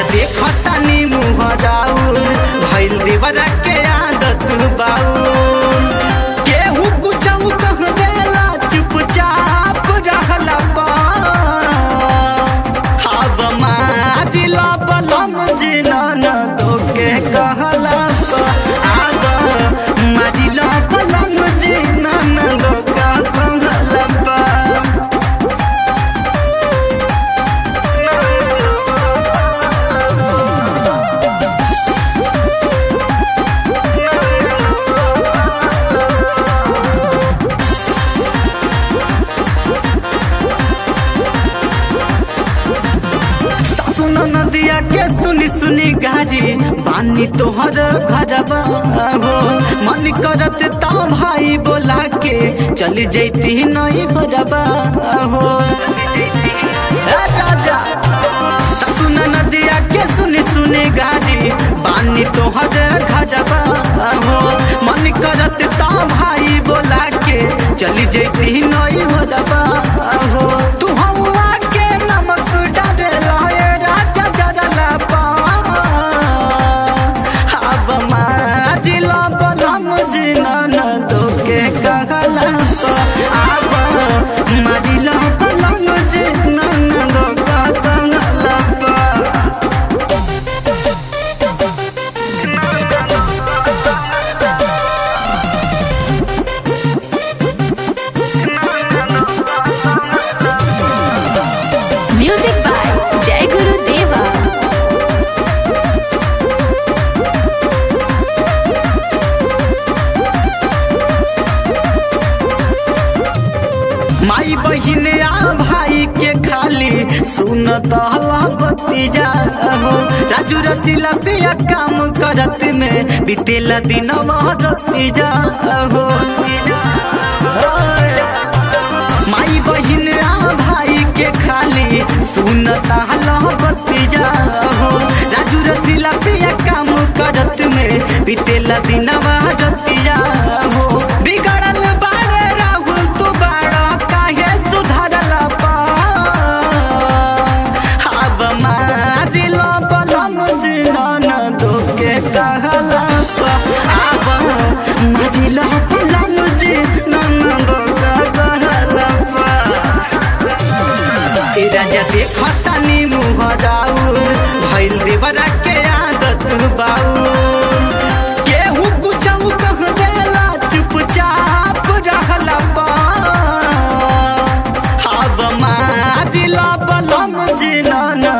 देखतानी मुँह राउर भइल देवरा के आदत बाउर केहू कुछ कह देला चुपचाप रहला बा हव मादिला बलम जिना न दोके कहला बा आग मादिला बलम जिना न दोका कहला बा सुन नदिया के सुनी सुनी गाजी पानी तोहर घरबा हो मन करत ता भाई बोला के चली जैती नई घरबा हो ए राजा सुन नदिया के सुनी सुनी गाजी पानी तोहर घरबा हो मन करत ता भाई बोला के चली जैती नई घरबा हो तू हवा के नमक डाले राजा जरला पा अब माजिला बलम जिना न दोके कहला पा अब माजिला बलम जिना न दोका कहला पा Music by Jai Guru Deva. माई बहिन आ भाई के खाली सुन दहला बत्तीजा हो राजू रसीला पिया काम करत में बीतेला दिन रतीजा हो ओए, माई बहिन आ भाई के खाली सुन दहला बत्तीजा हो राजू रसीला पिया काम करत में बीतेला दिन रतीजा हो बिगड़ल बारे राहुल तू बड़ा काहे सुधरला पा अब मादिला बलम जिना न दोके कहला पा अब मादिला बलम जिना न दोके कहला पा ए राजा देखतानी मुँह राउर भइल देवरा के आदत बाउर केहू कुछ कह देला चुपचाप रहला बा हव मादिला बलम जिना न